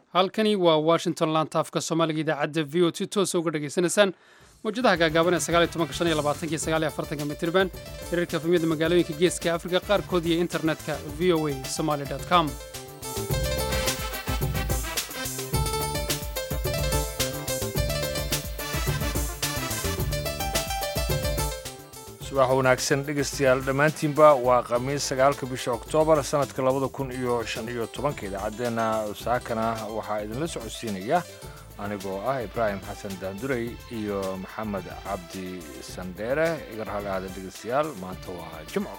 halkani waa washington laantaafka soomaaliga idaacadda v o si toosa uga dhegaysanaysaan mawjadaha gaagaaban ee sagaal iyo tobanka shan iyo labaatanka iyo sagaal iyo afartanka mitirban hirarka efemyada magaalooyinka geeska afrika qaarkood iyo internetka v o a somaly com subax wanaagsan dhegaystayaal dhammaantiinba waa khamiis sagaalka bisha oktoobar sannadka labada kun iyo shan iyo tobanka idaacaddeenna saakana waxaa idinla socodsiinaya anigoo ah ibraahim xasan daandurey iyo maxamed cabdi sandheere iga rahalaada dhegaystayaal maanta waa jimco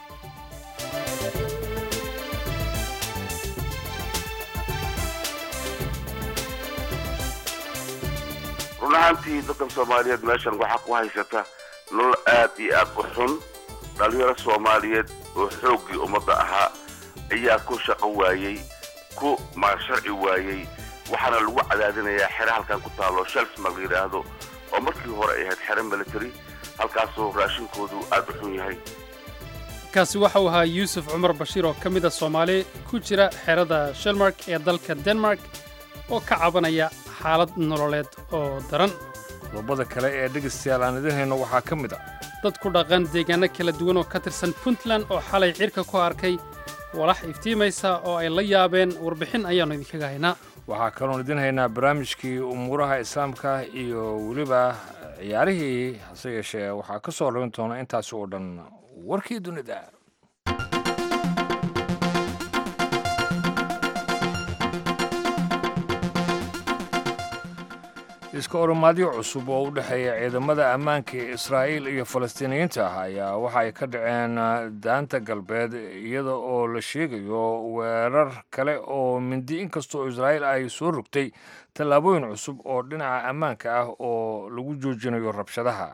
run ahaantii dadkan soomaaliyeed meeshan waxaa ku haysata nolol aad iyo aad u xun dhallinyaro soomaaliyeed oo xooggii ummadda ahaa ayaa ku shaqo waayey ku maasharci waayey waxaana lagu cadaadinayaa xere halkan ku taallo shelsmar la yidhaahdo oo markii hore ay ahayd xere military halkaasoo raashinkoodu aad u xun yahay kaasi waxa uu ahaa yuusuf cumar bashiir oo ka mid a soomaali ku jira xerada shelmark ee dalka denmark oo ka cabanaya xaalad nololeed oo daran qodobada kale ee dhegaystayaal aan idin hayno waxaa ka mid a dad ku dhaqan deegaanno kala duwan oo ka tirsan puntland oo xalay cirka ku arkay walax iftiimaysa oo ay la yaabeen warbixin ayaannu idinkaga haynaa waxaa kaloon idin haynaa barnaamijkii umuuraha islaamka iyo weliba ciyaarihii hase yeeshee waxaa ka soo rabin doona intaasi oo dhan warkii dunida iska oromaadyo cusub oo u dhexeeya ciidamada ammaanka ee israa'iil iyo falastiiniyiinta ah ayaa waxa ay ka dhaceen daanta galbeed iyada oo la sheegayo weerar kale oo mindi inkastoo israa'iil ay soo rogtay tallaabooyin cusub oo dhinaca ammaanka ah oo lagu joojinayo rabshadaha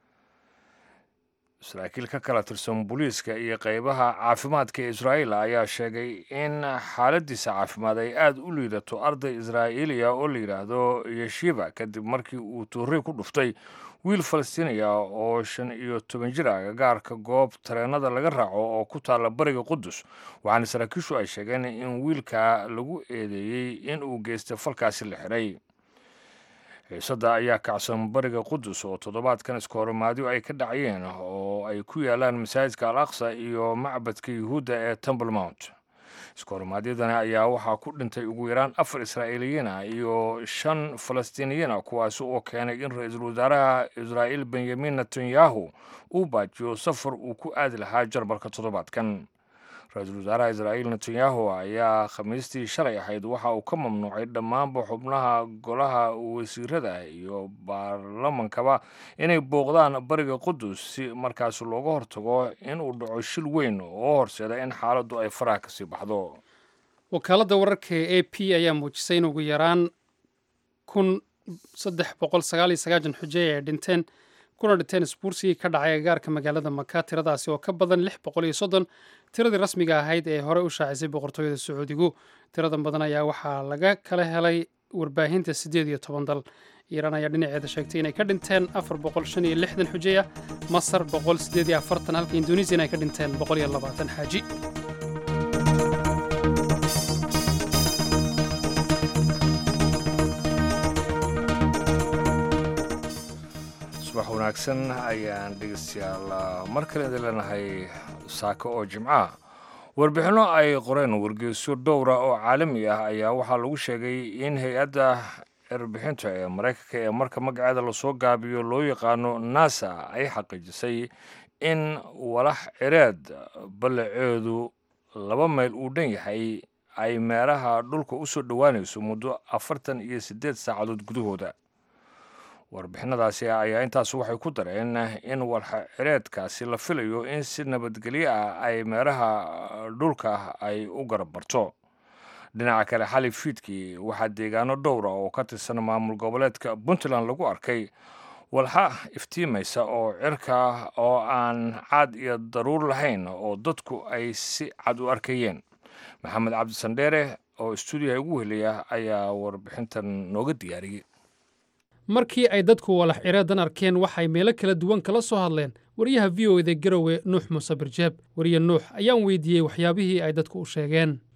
saraakiil ka kala tirsan booliiska iyo qaybaha caafimaadka ee israa'iil ayaa sheegay in xaaladiisa caafimaad ay aad u liidato arday israa'iiliya oo la yidhaahdo yeshiba kadib markii uu tuuray ku dhuftay wiil falastiiniya oo shan iyo toban jir ah gagaarka goob tareennada laga raaco oo ku taalla bariga qudus waxaana saraakiishu ay sheegeen in wiilka lagu eedeeyey in uu geystay falkaasi la xiray xiisadda ayaa kacsan bariga qudus oo toddobaadkan iska horimaadyo ay ka dhacayeen oo ay ku yaalaan masaajidka al aqsa iyo macbadka yuhuudda ee temple mount iska horimaadyadani ayaa waxaa ku dhintay ugu yaraan afar israa'iiliyiin ah iyo shan falastiiniyiin ah kuwaasi oo keenay in ra-iisul wasaaraha israa'iil benyamin netanyahu uu baajiyo safar uu ku aadi lahaa jarmalka toddobaadkan ra-iisul wasaaraha israa'iil netanyahu ayaa khamiistii shalay ahayd waxa uu ka mamnuucay dhammaanba xubnaha golaha wasiirada iyo baarlamankaba inay booqdaan bariga qudus si markaas looga hortago inuu dhaco shil weyn oo horseeda in xaaladdu ay faraha kasii baxdo wakaaladda wararka ee a p ayaa muujisay in ugu yaraan kun saddex boqol sagaal iyo sagaashan xujeey ay dhinteen kuna dhinteen isbuursigii ka dhacay agaarka magaalada maka tiradaasi oo ka badan lix boqol iyo soddon tiradii rasmiga ahayd ee hore u shaacisay boqortooyada sacuudigu tiradan badan ayaa waxaa laga kala helay warbaahinta siddeed iyo toban dal iiraan ayaa dhinaceeda sheegtay inay ka dhinteen afar boqol shan iyo lixdan xujeeya masar boqol siddeed iyo afartan halka indonesiyan ay ka dhinteen boqol iyo labaatan xaaji subax wanaagsan ayaan dhegaystayaal mar kale idin leenahay saako oo jimcaha warbixinno ay qoreen wargeysyo dhowra oo caalami ah ayaa waxaa lagu sheegay in hay-adda erbixinta ee maraykanka ee marka magaceeda lasoo gaabiyo loo yaqaano nasa ay xaqiijisay in walax cireed ballaceedu laba mayl uu dhan yahay ay meeraha dhulka u soo dhowaanayso muddo afartan iyo siddeed saacadood gudahooda warbixinadaasi ayaa intaas waxay ku dareen in walxa cireedkaasi la filayo in si nabadgelyo ah ay meeraha dhulka ay u garab marto dhinaca kale xali fiidkii waxaa deegaano dhowra oo ka tirsan maamul goboleedka puntland lagu arkay walxa iftiimaysa oo cirka oo aan caad iyo daruur lahayn oo dadku ay si cad u arkayeen maxamed cabdi sandheere oo istuudiyaha ugu helaya ayaa warbixintan nooga diyaariyey markii ay dadku walax cireedan arkeen waxay meelo kala duwan kala soo hadleen wariyaha v o eda garowe nuux muuse birjeeb wariye nuux ayaan weydiiyey waxyaabihii ay dadku u sheegeen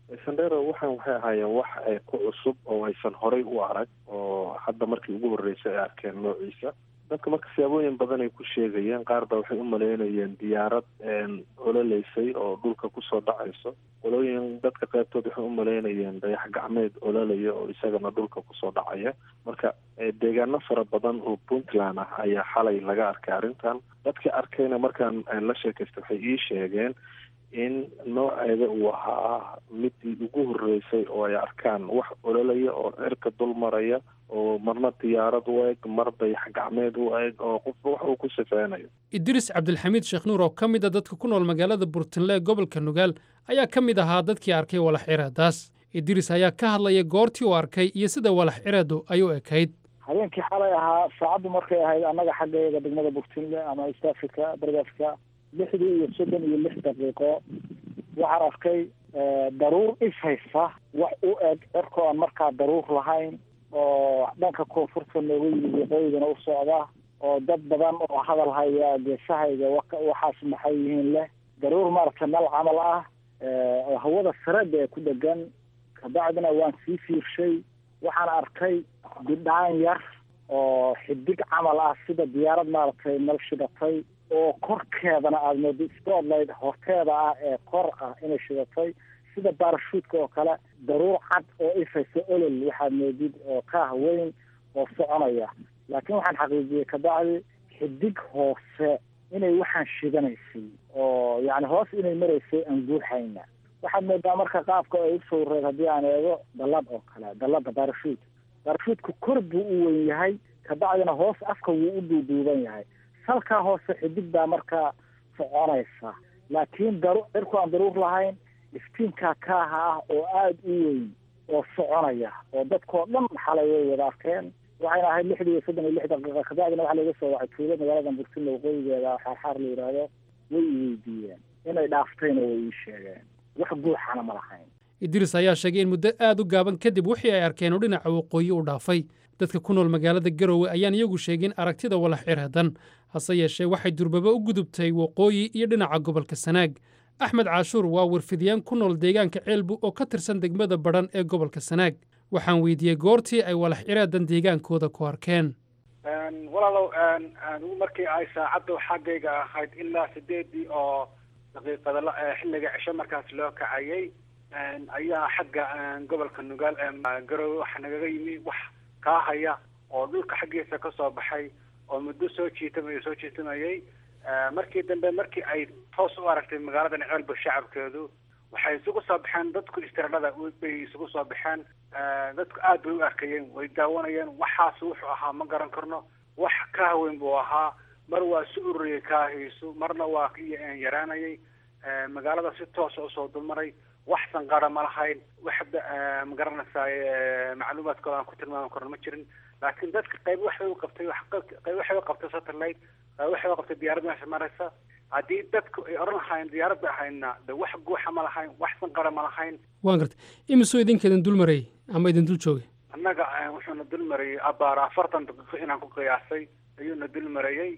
sandero waxaan waxay ahaayeen wax ku cusub oo aysan horay u arag oo hadda markii ugu horreysay ay arkeen noociisa dadka marka siyaabooyin badan ay ku sheegayeen qaar ba waxay u maleynayeen diyaarad ololeysay oo dhulka kusoo dhacayso qolooyin dadka qaybtood waxay u maleynayeen dayax gacmeed ololaya oo isagana dhulka kusoo dhacaya marka deegaano fara badan oo puntland ah ayaa xalay laga arkay arrintan dadka arkayna markaan la sheekaystay waxay ii sheegeen in nooceeda uu ahaa midii ugu horreysay oo ay arkaan wax ololaya oo cirka dul maraya oo marna diyaarad u eg mar dayax gacmeed u eg oo qofba wax uu ku sifeynayo idriis cabdilxamiid sheekh nuur oo ka mid a dadka ku nool magaalada burtinle ee gobolka nugaal ayaa ka mid ahaa dadkii arkay walax cireedaas idriis ayaa ka hadlaya goortii uu arkay iyo sida walax cireedu ay u ekayd habeenkii xalay ahaa saacaddu markay ahayd annaga xaggeega degmada burtinle ama east africa bariga africa lixdii iyo soddon iyo lix daqiiqo waxaan arkay daruur ishaysa wax u eg cirkoo aan markaa daruur lahayn oo dhanka koonfurta nooga yimid waqooyigana u socda oo dad badan oo hadal haya geesahayga waxaas maxay yihiin leh daruur maaragta meel camal ah oo hawada sareeda ee ku dhegan kabacdina waan sii fiirshay waxaan arkay bidhaan yar oo xidig camal ah sida diyaarad maaragtay meel shidatay oo korkeedana aada moodo spotlight horteeda ah ee kor ah inay shidatay sida baarashuudka oo kale daruur cad oo ifaysa olol waxaad moodid oo kaah weyn oo soconaya laakiin waxaan xaqiijiyey kabacdi xidig hoose inay waxaan shidanaysay oo yacni hoos inay maraysay aan guuxayna waxaad moodaa marka qaabka ay u sawreed haddii aan eego dallad oo kale dallada baarashuud baarashuudku kor buu u weyn yahay kabacdina hoos afka wuu u duuduuban yahay salkaa hoose xidig baa markaa soconaysa laakiin daru cirku aan daruur lahayn iftiinkaa kaaha ah oo aada u weyn oo soconaya oo dadkoo dhan xalay way wada arkeen waxayna ahayd lixdii iyo soddon iyo lix daqiiqa kabacdina waxaa laga soo wacay tuulo magaalada burtinle waqooyigeeda xaarxaar la yidhaahdo way i weydiiyeen inay dhaaftayna way ii sheegeen wax guuxana ma lahayn idriis ayaa sheegay in muddo aad u gaaban kadib wixii ay arkeen oo dhinaca waqooyi u dhaafay dadka ku nool magaalada garowe ayaan iyagu sheegin aragtida walax cirhadan hase yeeshee waxay durbaba u gudubtay waqooyi iyo dhinaca gobolka sanaag axmed caashuur waa warfidiyaan ku nool deegaanka ceelbu oo ka tirsan degmada badhan ee gobolka sanaag waxaan weydiiyey goortii ay walax ciraadan deegaankooda ku arkeen walaalow anigu markii ay saacadda xaggayga ahayd ilaa sideedii oo daqiiqada xilliga cisho markaas loo kacayay ayaa xagga gobolka nugaal ee garowe waxa nagaga yimi wax kaa haya oo dhulka xaggiisa ka soo baxay oo muddo soo jiitamay soo jiitamayay markii dambe markii ay toos u aragtay magaaladan ceelba shacabkeedu waxay isugu soo baxeen dadku istiradhada bay isugu soo baxeen dadku aad bay u arkayeen way daawanayeen waxaas wuxuu ahaa ma garan karno wax ka haweyn buu ahaa mar waa si ururiyay kaahiisu marna waa yaraanayay magaalada si toosa usoo dulmaray wax sanqara ma lahayn wax magaranaysaay macluumaadkooda aan ku tilmaami karno ma jirin laakiin dadka qayb waxbay u qabtay qayb waxbay u qabtay satellite qayb waxbay u qabtay diyaarad meesha maraysa haddii dadku ay oran lahayn diyaarad bay ahaydna de wax guuxa ma lahayn wax sanqara ma lahayn waan gartay imisoo idinka idin dul marayay ama idin dul joogay annaga wuxuuna dul marayay abaar afartan daqiiqo inaan ku qiyaasay ayuuna dul marayay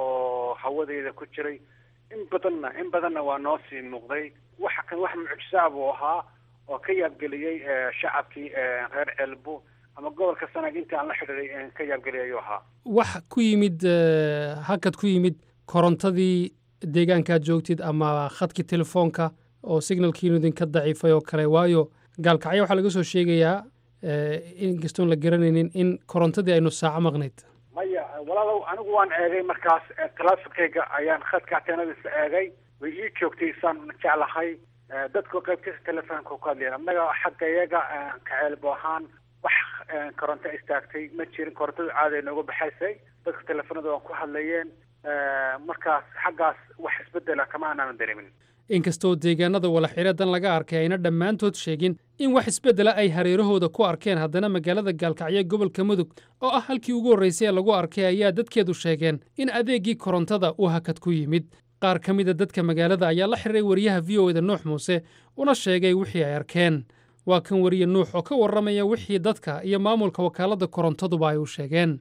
oo hawadeyda ku jiray in badanna in badanna waa noo sii muuqday waxa kan wax mucjisaa buu ahaa oo ka yaabgeliyey shacabkii reer ceelbu ama gobolka sanaag intii aan la xidhiiday ka yaabgeliyay ayuu ahaa wax ku yimid hakad ku yimid korontadii deegaankaad joogtid ama khadkii telefoonka oo signalkiinu idinka daciifay oo kale waayo gaalkacyo waxaa laga soo sheegayaa inkastoon la garanaynin in korontadii aynu saaco maqnayd maya walaalow anigu waan eegay markaas talaafikayga ayaan khadka ateenadiisa eegay way ii joogtay saan jeclahay dadku qaybtiisa telefoonka ku hadlayan annaga xagga iyaga kaceelbo ahaan wax koronto istaagtay ma jirin korontadu caaday nooga baxaysay dadka telefoonada waan ku hadlayeen markaas xaggaas wax isbedela kama aanaan dareemin inkastoo deegaanada walaxiradan laga arkay ayna dhammaantood sheegin in wax isbeddela ay hareerahooda ku arkeen haddana magaalada gaalkacyo gobolka mudug oo ah halkii ugu horraysay ee lagu arkay ayaa dadkeedu sheegeen in adeeggii korontada uu hakad ku yimid qaar ka mida dadka magaalada ayaa la xiriray wariyaha v o eda nuux muuse una sheegay wixii ay arkeen waa kan wariye nuux oo ka warramaya wixii dadka iyo maamulka wakaaladda korontaduba ay u sheegeen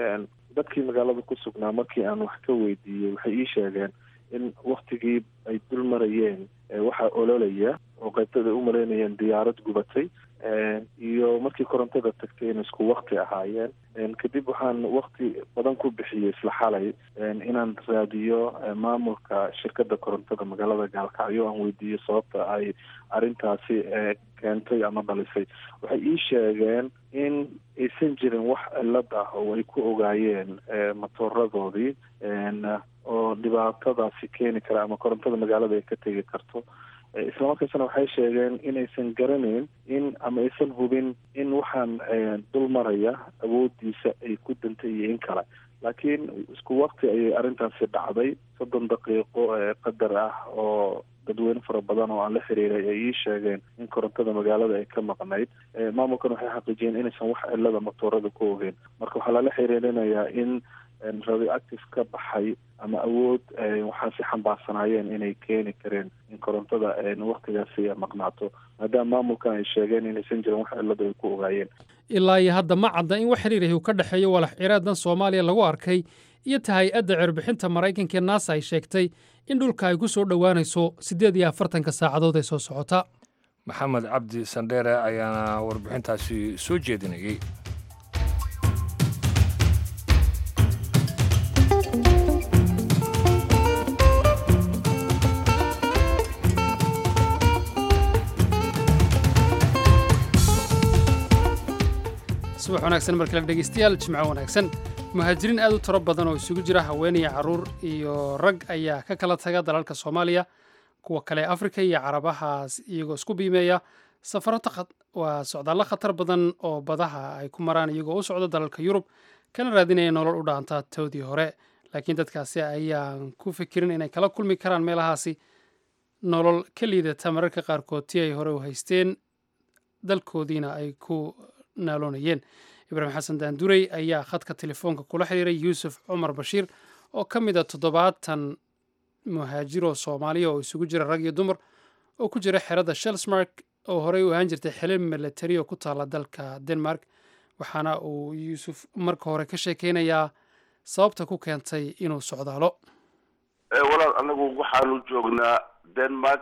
dadkii magaalada ku sugnaa markii aan wax ka weydiiyey waxay ii sheegeen in waktigii ay dul marayeen waxaa ololaya oo qaybtada ay u maleynayeen diyaarad gubatay iyo markii korontada tagtay in isku wakti ahaayeen kadib waxaan wakti badan ku bixiyey isla xalay inaan raadiyo maamulka shirkadda korontada magaalada gaalkacyo aan weydiiyo sababta ay arrintaasi keentay ama dhalisay waxay ii sheegeen in aysan jirin wax cilad ah oo ay ku ogaayeen matooradoodii oo dhibaatadaasi keeni kara ama korontada magaalada ay ka tegi karto islamarkaasna waxay sheegeen inaysan garanayn in ama aysan hubin in waxaan dul maraya awoodiisa ay ku dantay iyo in kale laakiin isku wakti ayay arrintaasi dhacday soddon daqiiqo qadar ah oo dadweyne fara badan oo aan la xiriiray ay ii sheegeen in korontada magaalada ay ka maqnayd maamulkan waxay xaqiijiyeen inaysan wax cilada matoorada ku ogeyn marka waxaa lala xiriirinayaa in radioactive ka baxay ama awood waxaasi xambaarsanaayeen inay keeni kareen in korontada waktigaasi maqnaato maadaama maamulkan ay sheegeen inaysan jirin wax cilada ay ku ogaayeen ilaa iyo hadda ma cadda in wax xiriirahi uu ka dhexeeyo walax ciraadan soomaaliya lagu arkay iyo ta hay-adda cirbixinta maraykanka ee naasa ay sheegtay in dhulka ay ku soo dhowaanayso siddeed iyo afartanka saacadood ee soo socota maxamed cabdi sandheere ayaana warbixintaasi soo jeedinayey subax wanaagsan mar kale dhegeystayaal jimco wanaagsan muhaajiriin aad u tiro badan oo isugu jira haweenaya carruur iyo rag ayaa ka kala taga dalalka soomaaliya kuwa kale afrika iyo carabahaas iyagoo isku biimeeya safaro waa socdaallo khatar badan oo badaha ay ku maraan iyagoo u socda dalalka yurub kana raadinaya nolol u dhaanta toodii hore laakiin dadkaasi ayaan ku fikirin inay kala kulmi karaan meelahaasi nolol ka liidata mararka qaarkood tii ay hore u haysteen dalkoodiina ay ku naaloonayeen ibraahim xasan daanduray ayaa khadka telefoonka kula xiriiray yuusuf cumar bashiir oo ka mid a toddobaatan muhaajiroo soomaaliya oo isugu jira rag iyo dumar oo ku jira xerada shelsmark oo horey u ahaan jirtay xilin milatari oo ku taala dalka denmark waxaana uu yuusuf marka hore ka sheekeynayaa sababta ku keentay inuu socdaalo walaal anagu waxaanu joognaa denmark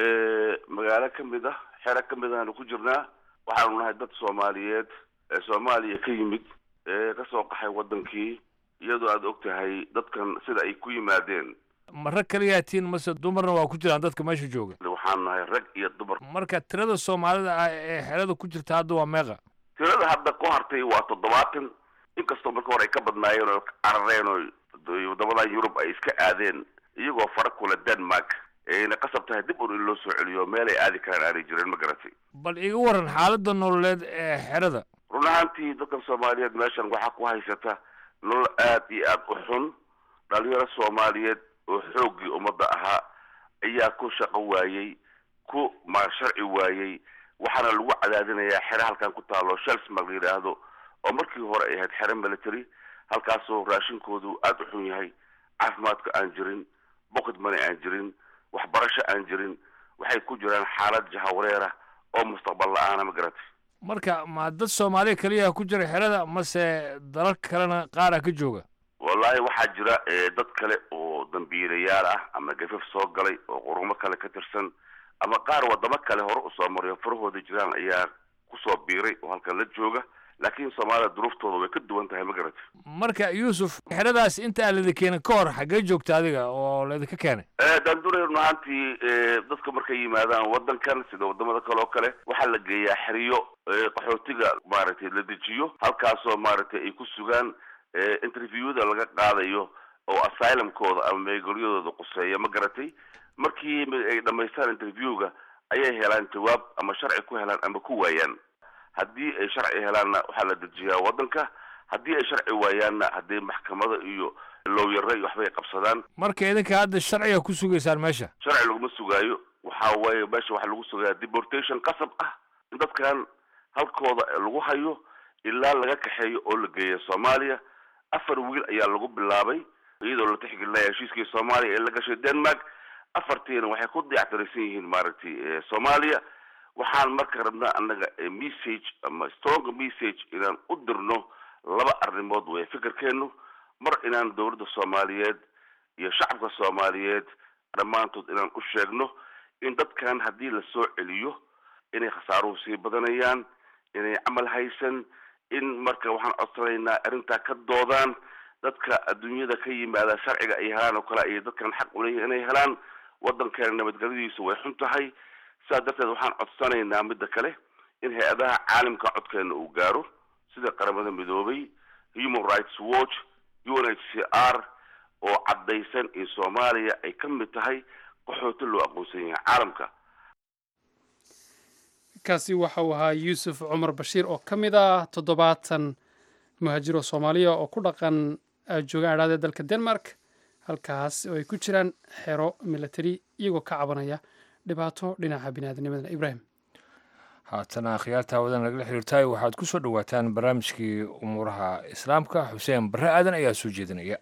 magaalo ka mid ah xero ka mid aanu ku jirnaa waxaanu nahay dad soomaaliyeed ee soomaaliya ka yimid ee kasoo qaxay wadankii iyadoo aada og tahay dadkan sida ay ku yimaadeen ma rag kaliyaa tiin mase dumarna waa ku jiraan dadka meesha jooga waxaanu nahay rag iyo dumar marka tirada soomaalida ah ee xerada ku jirta hadda waa meeqa tirada hadda ku hartay waa toddobaatan inkastoo marka hore ay ka badnaayeen oo carareen oo wadamadan yurub ay iska aadeen iyagoo fara kula denmark ayna qasab tahay dib un in loo soo celiyo meel ay aadi karaan aanay jirin ma garatay bal iga waran xaaladda nololeed ee xerada run ahaantii dadkan soomaaliyeed meeshan waxaa ku haysata nolol aad iyo aad u xun dhalinyaro soomaaliyeed oo xooggii ummadda ahaa ayaa ku shaqo waayey ku ma sharci waayey waxaana lagu cadaadinayaa xero halkan ku taalo shelsmark la yidhaahdo oo markii hore ay ahayd xero military halkaasoo raashinkoodu aada u xun yahay caafimaadka aan jirin bocket money aan jirin waxbarasho aan jirin waxay ku jiraan xaalad jahawareera oo mustaqbal la-aana ma garatay marka ma dad soomaaliya keliya ku jira xerada mase dalal kalena qaara ka jooga wallaahi waxaa jira dad kale oo dambiilayaal ah ama gafaf soo galay oo qurumo kale ka tirsan ama qaar wadamo kale hore usoo mariyo farahooda jiraan ayaa kusoo biiray oo halkan la jooga laakiin soomaalida duruuftooda way ka duwan tahay ma garatay marka yuusuf xeradaas inta aan laidin keenin ka hor xaggee joogta adiga oo laydinka keenay daanduray run ahaantii dadka markay yimaadaan wadankan sida wadamada kale oo kale waxaa la geeyaa xeriyo qaxootiga maaragtay la dejiyo halkaasoo maaragtay ay ku sugaan interviewada laga qaadayo oo asylumkooda ama meegoryadooda quseeya ma garatay markii ay dhamaystaan interviewga ayay helaan jawaab ama sharci ku helaan ama ku waayaan haddii ay sharci helaanna waxaa la dejiyaa wadanka haddii ay sharci waayaanna haddii maxkamada iyo looyare iyo waxbay qabsadaan marka idinka hadda sharciga ku sugaysaan meesha sharci laguma sugaayo waxa waaye meesha waxaa lagu sugayaa deportation qasab ah in dadkan halkooda lagu hayo ilaa laga kaxeeyo oo la geeya soomaaliya afar wiil ayaa lagu bilaabay iyadoo la tixgelinaya heshiiskii soomaaliya ee la gashay denmark afartiina waxay ku dayactiraysan yihiin maaragtay soomaaliya waxaan marka rabnaa annaga message ama strong message inaan u dirno laba arrimood wey fikirkeenu mar inaan dowladda soomaaliyeed iyo shacabka soomaaliyeed dhammaantood inaan u sheegno in dadkan haddii la soo celiyo inay khasaaruhu sii badanayaan inay camal haysan in marka waxaan codsanaynaa arrintaa ka doodaan dadka adduunyada ka yimaada sharciga ay helaan oo kale ayay dadkan xaq uleeyihin inay helaan waddankeena nabadgelyadiisu way xun tahay sidaas darteed waxaan codsanaynaa midda kale in hay-adaha caalamka codkeena uu gaaro sida qaramada midoobay human rights watch u n h c r oo caddaysan in soomaaliya ay ka mid tahay qaxooti loo aqoonsan yahay caalamka kaasi waxa uu ahaa yuusuf cumar bashiir oo ka mid ah toddobaatan muhaajiro soomaaliya oo ku dhaqan joogaan adhaada dalka denmark halkaas oo ay ku jiraan xero milatari iyagoo ka cabanaya dhibaato dhinaca biniaadamnimada ibrahim haatana akhyaarta hawadan lagala xiriirtaay waxaad ku soo dhowaataan barnaamijkii umuuraha islaamka xuseen barre aadan ayaa soo jeedinaya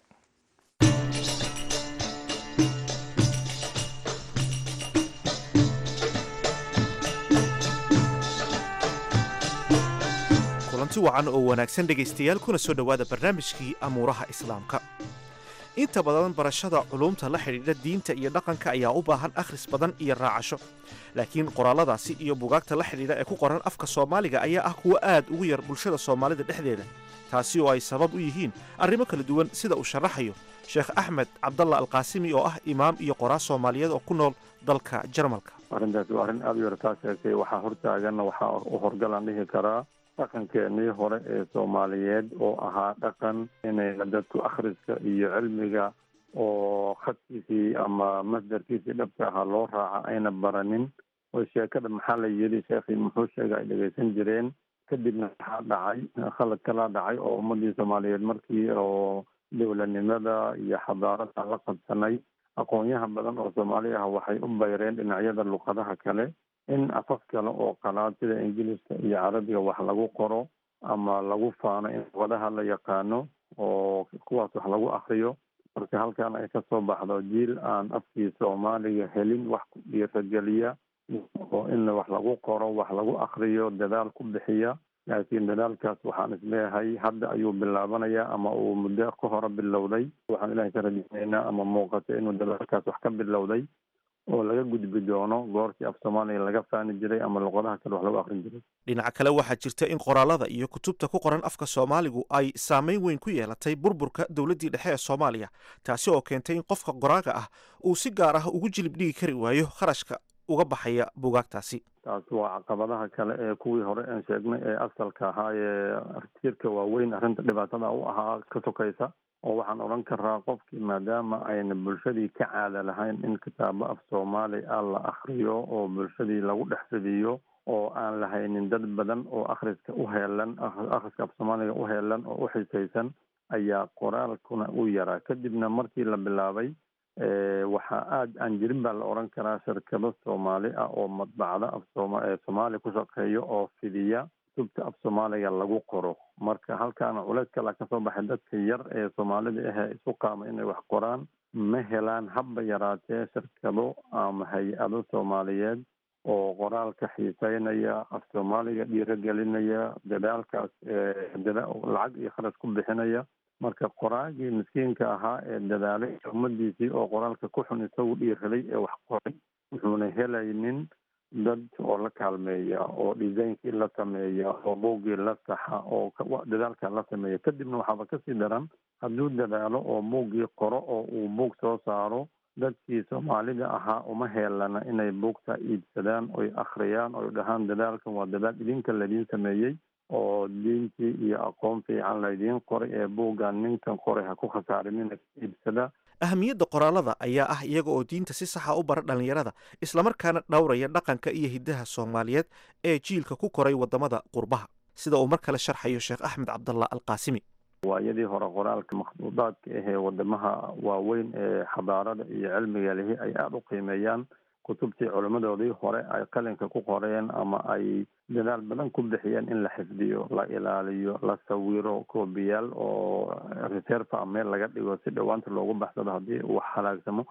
kulanti wacan oo wanaagsan dhegaystayaal kuna soo dhowaada barnaamijkii amuuraha islaamka inta badan barashada culuumta la xidhiidha diinta iyo dhaqanka ayaa u baahan akhris badan iyo raacasho laakiin qoraalladaasi iyo bugaagta la xidhiidha ee ku qoran afka soomaaliga ayaa ah kuwo aad ugu yar bulshada soomaalida dhexdeeda taasi oo ay sabab u yihiin arrimo kala duwan sida uu sharaxayo sheekh axmed cabdalla alqaasimi oo ah imaam iyo qoraas soomaaliyeed oo ku nool dalka jarmalka arrintaasi waa arrin aada u yartaa sheegtay waxaa hortaaganna waxaa u horgalaan dhihi karaa dhaqankeenii hore ee soomaaliyeed oo ahaa dhaqan inayna dadku akhriska iyo cilmiga oo khadkiisii ama masdarkiisii dhabka ahaa loo raaca ayna baranin oo sheekada maxaa la yidhi sheekhii muxuu sheega ay dhegaysan jireen kadibna waxaa dhacay khalad kalaa dhacay oo ummadii soomaaliyeed markii oo dowladnimada iyo xadaarada la qabsanay aqoonyaha badan oo soomaali ah waxay u bayreen dhinacyada luqadaha kale in afaf kale oo qalaad sida ingiliiska iyo carabiga wax lagu qoro ama lagu faano in luqadaha la yaqaano oo kuwaas wax lagu akriyo marka halkan ay kasoo baxdo jiil aan afkii soomaaliga helin wax ku dhiirageliya oo in wax lagu qoro wax lagu akriyo dadaal ku bixiya laakiin dadaalkaas waxaan isleeyahay hadda ayuu bilaabanayaa ama uu muddo ka hore bilowday waxaan ilahay ka rajeynaynaa ama muuqata inuu dadaalkaas wax ka bilowday oo laga gudbi doono goortii af soomaaliya laga faani jiray ama luqadaha kale wax lagu akrin jiray dhinaca kale waxaa jirta in qoraallada iyo kutubta ku qoran afka soomaaligu ay saameyn weyn ku yeelatay burburka dowladdii dhexe ee soomaaliya taasi oo keentay in qofka qoraaga ah uu si gaar ah ugu jilib dhigi kari waayo kharashka uga baxaya bugaagtaasi taas waa caqabadaha kale ee kuwii hore aan sheegnay ee asalka ahaa ee tiirka waaweyn arrinta dhibaatada u ahaa ka sokaysa oo waxaan odhan karaa qofkii maadaama ayna bulshadii ka caada lahayn in kitaabo af soomaali ah la akriyo oo bulshadii lagu dhex fidiyo oo aan lahaynin dad badan oo akhriska u heelan akhriska af soomaaliga u heelan oo u xisaysan ayaa qoraalkuna u yaraa kadibna markii la bilaabay waxaa aada aan jirin baa la odhan karaa shirkado soomaali ah oo madbacda af sooma ee soomaaliya ku shaqeeya oo fidiya kutubta af soomaaliga lagu qoro marka halkaana culeys kala kasoo baxay dadka yar ee soomaalida ahee isu qaama inay wax qoraan ma helaan habba yaraatee shirkado ama hay-ado soomaaliyeed oo qoraalka xiiseynaya af soomaaliga dhiirogelinaya dadaalkaas lacag iyo kharash ku bixinaya marka qoraagii miskiinka ahaa ee dadaalay ummadiisii oo qoraalka ku xun isagu dhiiraday ee wax qoray wuxuuna helaynin dad oo la kaalmeeya oo designkii la sameeya oo buuggii la saxa oo dadaalka la sameeya kadibna waxaaba kasii daran hadduu dadaalo oo buuggii qoro oo uu buug soo saaro dadkii soomaalida ahaa uma heelana inay buugta iibsadaan oy akhriyaan oy dhahaan dadaalkan waa dadaal idinka laidiin sameeyey oo diintii iyo aqoon fiican laydiin qoray ee buuggan ninkan qoray ha ku khasaarinina iibsada ahamiyadda qoraallada ayaa ah iyaga oo diinta si saxa u bara dhallinyarada islamarkaana dhowraya dhaqanka iyo hiddaha soomaaliyeed ee jiilka ku koray waddamada qurbaha sida uu mar kale sharxayo sheekh axmed cabdallah alqaasimi waayadii hore qoraalka makhduudaadka ahee wadamaha waaweyn ee xadaarada iyo cilmiga lihi ay aada u qiimeeyaan kutubtii culimmadoodii hore ay qalinka ku qoreen ama ay dadaal badan ku bixiyeen in la xifdiyo la ilaaliyo la sawiro koobiyaal oo reserva meel laga dhigo si dhowaanta loogu baxsado haddii uu halaagsamo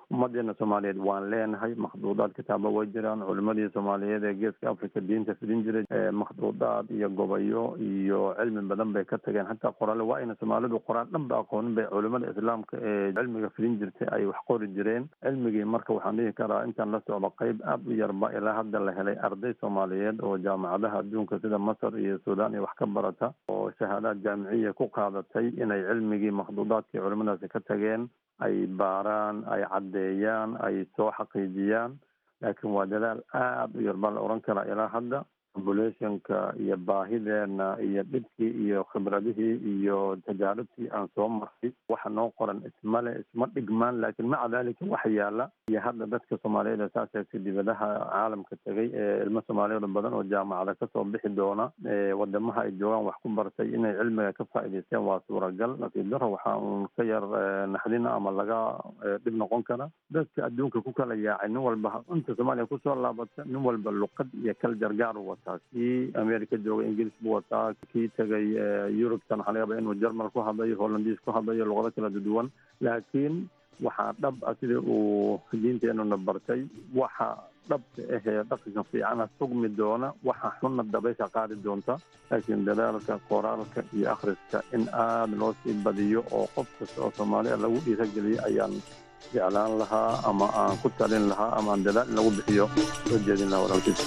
ummadeena soomaaliyeed waan leenahay makhduudaad kitaaba way jiraan culimadii soomaaliyeed ee geeska africa diinta fidin jiray makhduudaad iyo gobayo iyo cilmi badan bay ka tageen hataa qoraale waa ayna soomaalidu qoraan dhan ba aqoonin bay culimada islaamka ee cilmiga fidin jirtay ay wax qori jireen cilmigii marka waxaan dhihi karaa intaan la socdo qeyb aada u yarba ilaa hadda la helay arday soomaaliyeed oo jaamacadaha adduunka sida masar iyo suudaan iyo wax ka barata oo shahaadaad jaamiciya ku qaadatay inay cilmigii makhduudaadkii culimadaasi ka tageen ay baaraan ay caddeeyaan ay soo xaqiijiyaan laakiin waa dadaal aada u yar baa la oran karaa ilaa hadda populationka iyo baahideena iyo dhibkii iyo khibradihii iyo tajaarubtii aan soo martay waxa noo qoran ismale isma dhigmaan laakiin maca dalika waxa yaala iyo hadda dadka soomaaliyeed ee saas eegtay dibadaha caalamka tegay ee ilmo soomaaliyeed badan oo jaamacada kasoo bixi doona wadamaha ay joogaan wax ku bartay inay cilmiga ka faa'iidaysteen waa suuragal nasiib daro waxaa uun ka yar naxdina ama laga dhib noqon kara dadka adduunka ku kala yaacay nin walba inta soomaaliya kusoo laabata nin walba luqad iyo kal jargaar u wataa kii america joogay ingiriis buu wataa kii tegay yurubtan waxaa laga yaba inuu jermal ku hadlayo hollandiis ku hadlayo luqado kala duwan laakiin waxaa dhab ah sidii uu diinteenuna bartay waxa dhabka ahee dhaqanka fiicana sugmi doona waxa xunna dabaysha qaadi doonta laakiin dadaalka qoraalka iyo akhriska in aada loo sii badiyo oo qof kasta oo soomaaliya lagu dhiirageliyo ayaan jeclaan lahaa ama aan ku talin lahaa ama aan dadaal in lagu bixiyo soo jeedin lahaa walaalkiis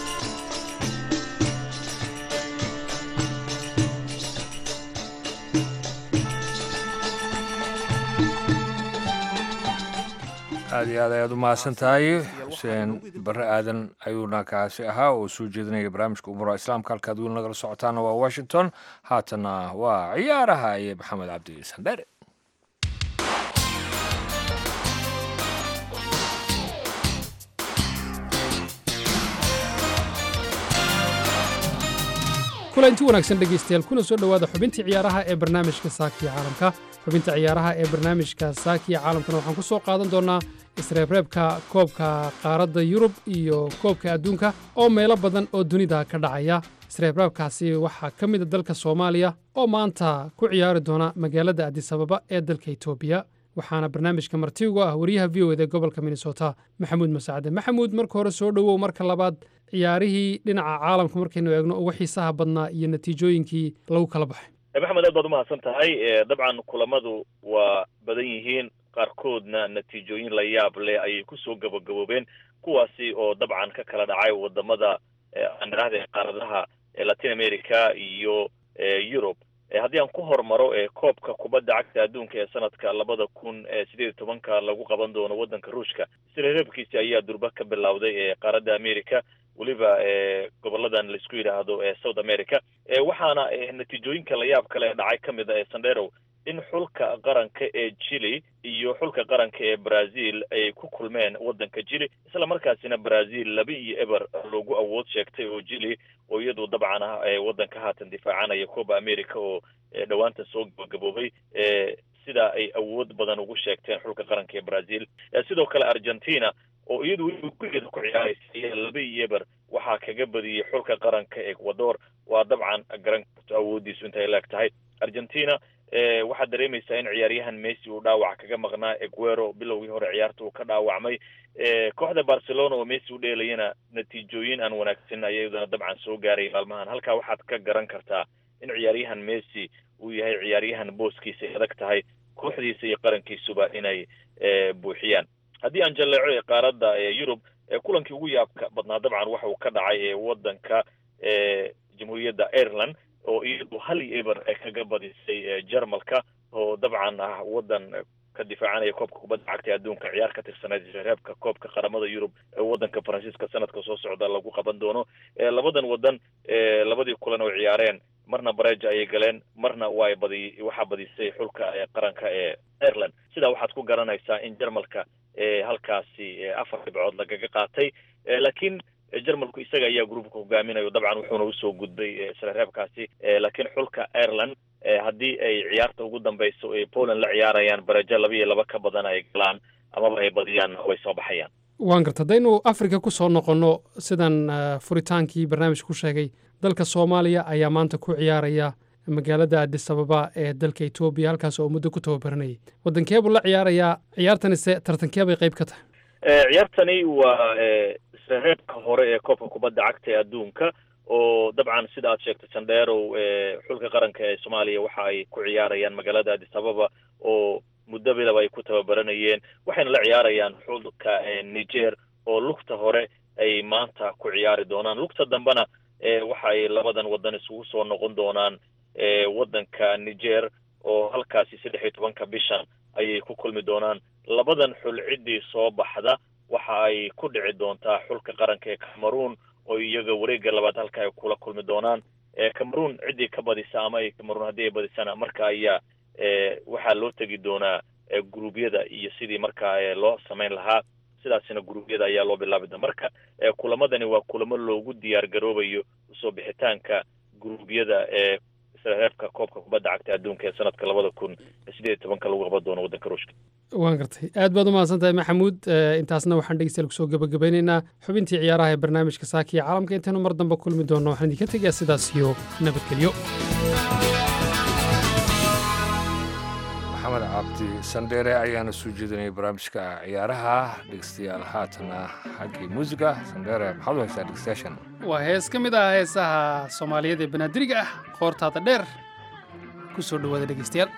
aada iyo aad ayaad u mahadsan tahay xuseen bare aadan ayuuna kaasi ahaa oo soo jeedinaya barnaamijka umura islaamka halkaad weli nagala socotaana waa washington haatana waa ciyaaraha iyo maxamed cabdi sandheere kulanti wanaagsan dhegaystayaal kuna soo dhowaada xubintii ciyaaraha ee barnaamijka saakiya caalamka xubinta ciyaaraha ee barnaamijka saakiya caalamkana waxaan ku soo qaadan doonnaa isreebreebka koobka qaaradda yurub iyo koobka adduunka oo meelo badan oo dunida ka dhacaya isreebreebkaasi waxaa ka mida dalka soomaaliya oo maanta ku ciyaari doona magaalada adisababa ee dalka etoobiya waxaana barnaamijka marti ugu ah wariyaha v o ed ee gobolka minnesota maxamuud masacde maxamuud marka hore soo dhowow marka labaad ciyaarihii dhinaca caalamka markaynu eegno ugu xiisaha badnaa iyo natiijooyinkii lagu kala baxay maxamed aad baad umahadsan tahay dabcan kulamadu waa badan yihiin qaarkoodna natiijooyin la yaab leh ayay kusoo gabagaboobeen kuwaasi oo dabcan ka kala dhacay wadamada aan idhahda qaaradaha latin america iyo yurub haddii aan ku hormaro koobka kubadda cagta adduunka ee sanadka labada kun sideed iyo tobanka lagu qaban doono waddanka ruushka isreereebkiisi ayaa durba ka bilowday qaaradda america weliba goboladan laisku yidhaahdo south america waxaana natiijooyinka layaab kale dhacay ka mid a sandero in xulka qaranka ee chile iyo xulka qaranka ee brazil ay ku kulmeen waddanka chile isla markaasina brazil laba iyo eber loogu awood sheegtay oo chile oo iyadu dabcan ah waddanka haatan difaacanaya coba america oo dhowaanta soo gabagaboobay sida ay awood badan ugu sheegteen xulka qaranka ee brazil sidoo kale argentina oo iyadu weliba gurigeeda ku ciyaaraysa laba iyo eber waxaa kaga badiyey xulka qaranka ecuador waa dabcan garan karto awoodiisu intay leeg tahay argentina waxaad dareemaysaa in ciyaaryahan messi uu dhaawac kaga maqnaa eguero bilowgii hore ciyaarta uu ka dhaawacmay kooxda barcelona oo messi u dheelayana natiijooyin aan wanaagsan ayadana dabcan soo gaaray maalmahan halkaa waxaad ka garan kartaa in ciyaaryahan messi uu yahay ciyaaryahan booskiisa ay adag tahay kooxdiisa iyo qarankiisuba inay buuxiyaan haddii aan jalleeco qaaradda yurub kulankii ugu yaabka badnaa dabcan waxa uu ka dhacay waddanka jamhuuriyadda ireland oo iyadu hal iyo eber kaga badisay jarmalka oo dabcan ah waddan ka difaacanaya koobka kubadda cagta adduunka ciyaar ka tirsaneyd reebka koobka qaramada yurub ee waddanka faransiiska sanadka soo socda lagu qaban doono labadan waddan labadii kulan oo ciyaareen marna bareja ayay galeen marna waa badi waxaa badisay xulka qaranka ee ireland sidaa waxaad ku garanaysaa in jarmalka halkaasi afar dhibcood lagaga qaatay laakiin jarmalku isaga ayaa groupka hogaaminayo dabcan wuxuuna usoo gudbay isla reebkaasi laakiin xulka ireland haddii ay ciyaarta ugu dambeyso ay poland la ciyaarayaan barajo laba iyo laba ka badan ay galaan amaba ay badiyaan way soo baxayaan waan garta haddaynu africa ku soo noqonno sidan furitaankii barnaamijka ku sheegay dalka soomaaliya ayaa maanta ku ciyaaraya magaalada adis ababa ee dalka etoobiya halkaas oo muddo ku tababaranayay waddankeebuu la ciyaarayaa ciyaartanise tartankeebay qayb ka tahay ciyaartani waa isreebka hore ee koobka kubadda cagta ee adduunka oo dabcan sida aad sheegtay sandheerow xulka qaranka ee soomaaliya waxa ay ku ciyaarayaan magaalada addis ababa oo muddo bilaba ay ku tababaranayeen waxayna la ciyaarayaan xulka niger oo lugta hore ay maanta ku ciyaari doonaan lugta dambena waxa ay labadan waddan isugu soo noqon doonaan waddanka niger oo halkaasi saddex iyo tobanka bishan ayay ku kulmi doonaan labadan xul ciddii soo baxda waxa ay ku dhici doontaa xulka qaranka ee cameroon oo iyaga wareegga labaad halka ay kula kulmi doonaan cameroon ciddii ka badisa ama ay cameroon haddii ay badisana marka ayaa waxaa loo tegi doonaa guruubyada iyo sidii markaa loo samayn lahaa sidaasina guruubyada ayaa loo bilaabi doona marka kulamadani waa kulamo loogu diyaar garoobayo usoo bixitaanka guruubyada ee reebka koobka kubadda cagta adduunka ee sanadka labada kun sideed iyo tobanka lagu qaban doono waddanka ruushka waan gartay aad baad u mahadsan tahay maxamuud intaasna waxaan dhegeystayaal kusoo gabagabeynaynaa xubintii ciyaaraha ee barnaamijka saaka iyo caalamka intaynu mar dambe kulmi doonno waxaan idinka tegayaa sidaas iyo nabadgelyo maxamed cabdi sandheere ayaana soo jeedinayay barnaamijka ciyaaraha dhegeystayaal haatana xaggii muusiga sandheere maxaad u haysaa dhegeystayaashan waa hees ka mid ah heesaha soomaaliyeed ee banaadiriga ah qoortaada dheer ku soo dhowaada dhegeystayaal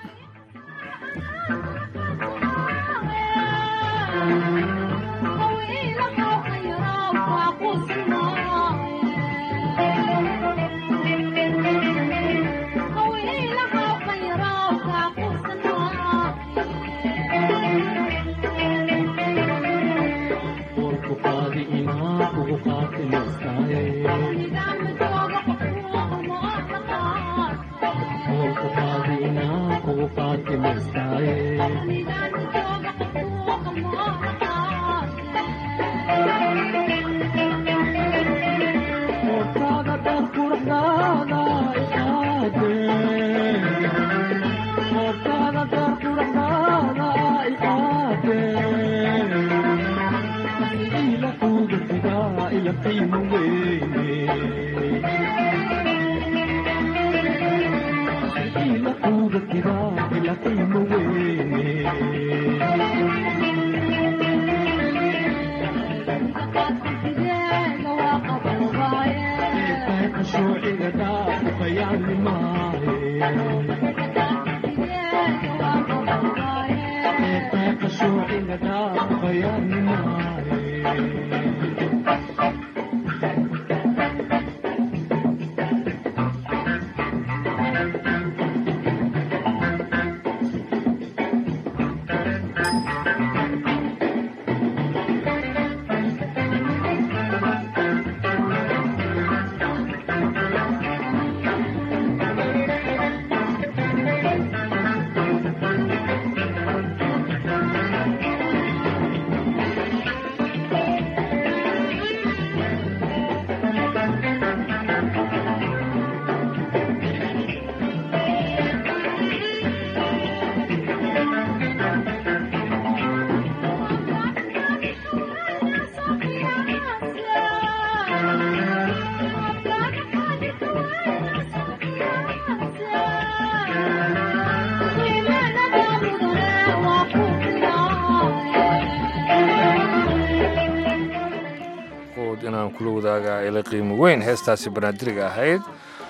inaan kula wadaaga ila qiimo weyn heestaasi banaadiriga ahayd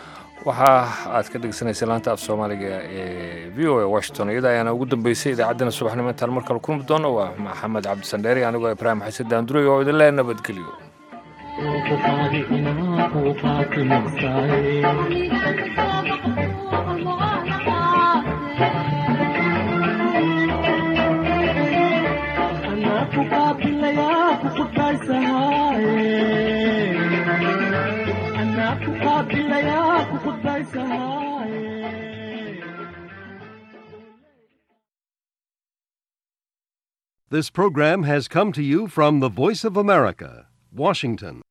waxa aad ka dhegeysanaysa laanta af soomaaliga ee v o a washington iyada ayaana ugu dambeysay idaacaddana subaxnimo intaan mar kale kulmi doono waa maxamed cabdisandheeri anigoo ibraahim xasan daanduray oo idin lee nabadgelyo This program has come to you from the Voice of America, Washington.